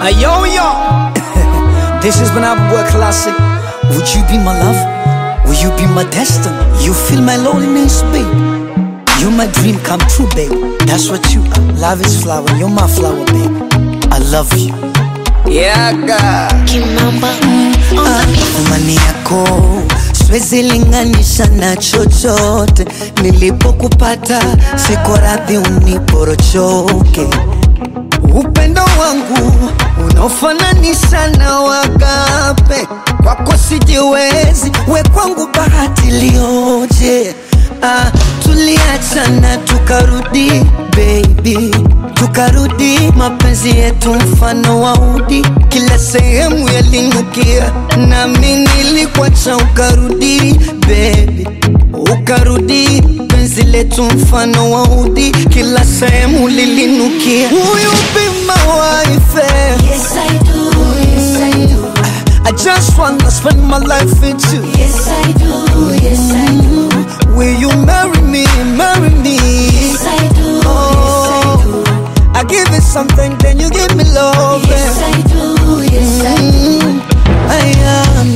Hey, yo, yo. this is when I boy classic. Would you be my love? Will you be my destiny? You feel my loneliness, babe. You're my dream come true, babe. That's what you are. Love is flower. You're my flower, babe. I love you. Yeah, God. Kimamba Ah, Imani yako siwezi linganisha na chochote. Nilipokupata siko radhi uniporochoke. Upendo wangu unaofananisha na wagape, kwako sijiwezi, we kwangu bahati lioje. Ah, tuliachana tukarudi baby, tukarudi mapenzi yetu mfano wa udi, kila sehemu yalinukia, nami nilikuacha ukarudi baby, ukarudi penzi letu mfano wa udi, kila sehemu lilinukia. Will you be my wife? eh? Yes I do, yes I do I just wanna spend my life with you. Yes I do, yes I do Will you marry me, marry me? Yes I do, yes I do I give it something, then you give me love. Yes I do, yes I do Mm, I am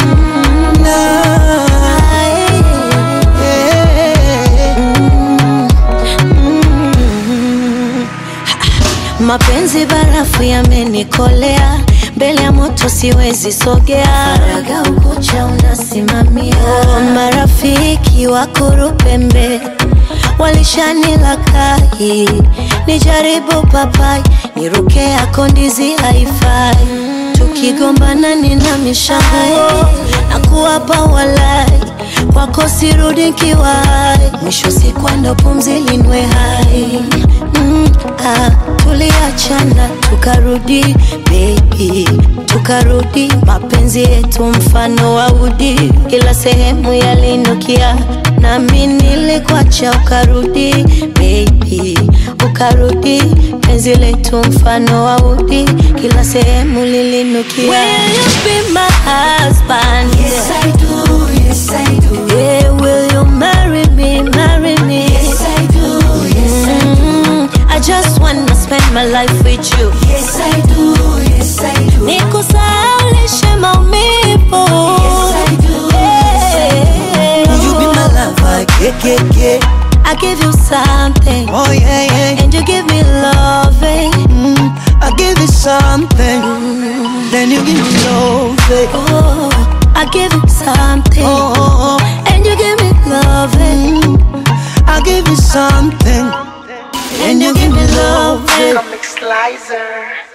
Mapenzi barafu yamenikolea, mbele ya moto siwezi sogea. Faraga ukucha unasimamia, marafiki wakurupembe walishanila kai, nijaribu papai, niruke yako ndizi haifai, tukigombana nina mishago na kuwapa walai kwako sirudi kiwai, mwisho siku ndo pumzi linwe hai mm, ah, tuliachana tukarudi baby, tukarudi mapenzi yetu mfano wa udi, kila sehemu yalinukia, nami nilikuacha ukarudi baby, ukarudi penzi letu mfano wa udi, kila sehemu lilinukia. Will you be my husband? Yes, I do. Yes, I do. Yeah, will you marry me? Marry me? Yes, I do. Yes, I do. I just wanna spend my life with you. Yes, I do. Yes, I do. Nikusahaulishe maumivu. Yes, I do. Yeah. Will you be my lover? Yeah, yeah, yeah. I give you something, Oh, yeah, yeah. and you give me loving. Mm, I give you something, then you give me love. eh. Oh, I give you something, Oh, oh, oh. and you give me loving. Mm, I give you something, And you give me love. eh. Comic Slicer.